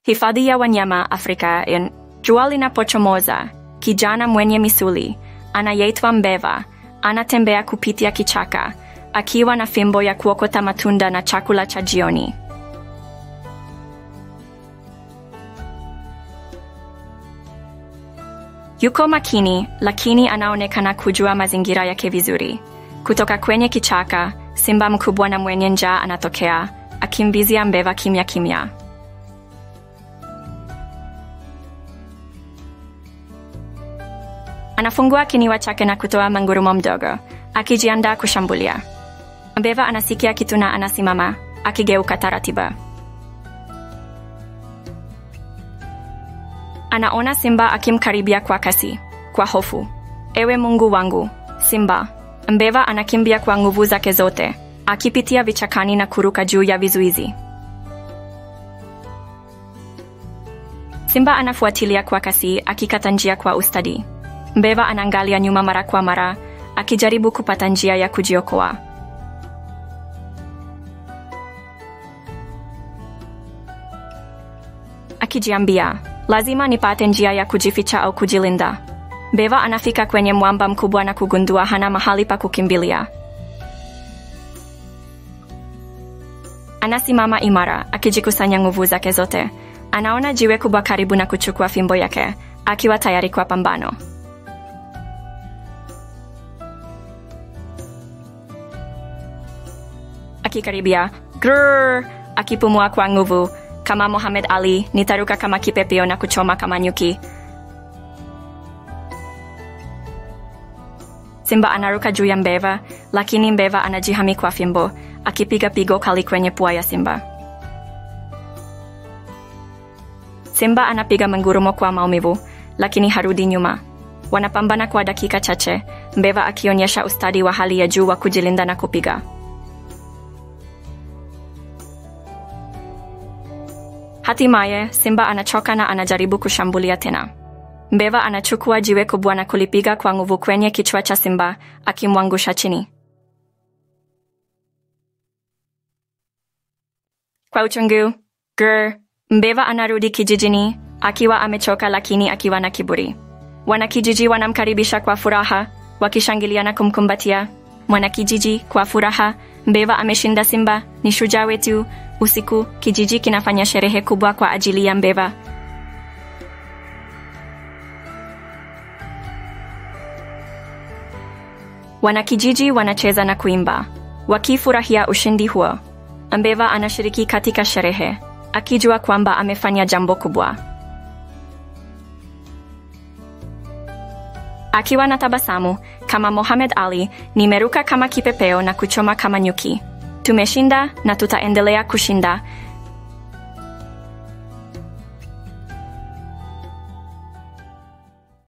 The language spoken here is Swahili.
Hifadhi ya wanyama Afrika in jua linapochomoza, kijana mwenye misuli anayeitwa Mbeva anatembea kupitia kichaka akiwa na fimbo ya kuokota matunda na chakula cha jioni. Yuko makini, lakini anaonekana kujua mazingira yake vizuri. Kutoka kwenye kichaka, simba mkubwa na mwenye njaa anatokea, akimbizia Mbeva kimya kimya. Anafungua kinywa chake na kutoa mangurumo mdogo, akijiandaa kushambulia. Mbeva anasikia kitu na anasimama, akigeuka taratibu. Anaona simba akimkaribia kwa kasi, kwa hofu. Ewe Mungu wangu, simba! Mbeva anakimbia kwa nguvu zake zote, akipitia vichakani na kuruka juu ya vizuizi. Simba anafuatilia kwa kasi, akikata njia kwa ustadi. Mbeva anaangalia nyuma mara kwa mara, akijaribu kupata njia ya kujiokoa. Akijiambia, lazima nipate njia ya kujificha au kujilinda. Mbeva anafika kwenye mwamba mkubwa na kugundua hana mahali pa kukimbilia. Anasimama imara, akijikusanya nguvu zake zote. Anaona jiwe kubwa karibu na kuchukua fimbo yake, akiwa tayari kwa pambano. Akikaribia, grrr, akipumua kwa nguvu kama Muhammad Ali, nitaruka kama kipepeo na kuchoma kama nyuki. Simba anaruka juu ya Mbeva, lakini Mbeva anajihami kwa fimbo, akipiga pigo kali kwenye pua ya Simba. Simba anapiga mangurumo kwa maumivu, lakini harudi nyuma. Wanapambana kwa dakika chache, Mbeva akionyesha ustadi wa hali ya juu wa kujilinda na kupiga. Hatimaye, Simba anachoka na anajaribu kushambulia tena. Mbeva anachukua jiwe kubwa na kulipiga kwa nguvu kwenye kichwa cha Simba, akimwangusha chini. Kwa uchungu, grr, Mbeva anarudi kijijini, akiwa amechoka lakini akiwa na kiburi. Wanakijiji wanamkaribisha kwa furaha, wakishangilia na kumkumbatia. Mwanakijiji kwa furaha, Mbeva ameshinda Simba, ni shujaa wetu. Usiku, kijiji kinafanya sherehe kubwa kwa ajili ya Mbeva. Wanakijiji wanacheza na kuimba, wakifurahia ushindi huo. Mbeva anashiriki katika sherehe, akijua kwamba amefanya jambo kubwa. Akiwa na tabasamu kama Mohamed Ali, nimeruka kama kipepeo na kuchoma kama nyuki. Tumeshinda na tutaendelea kushinda,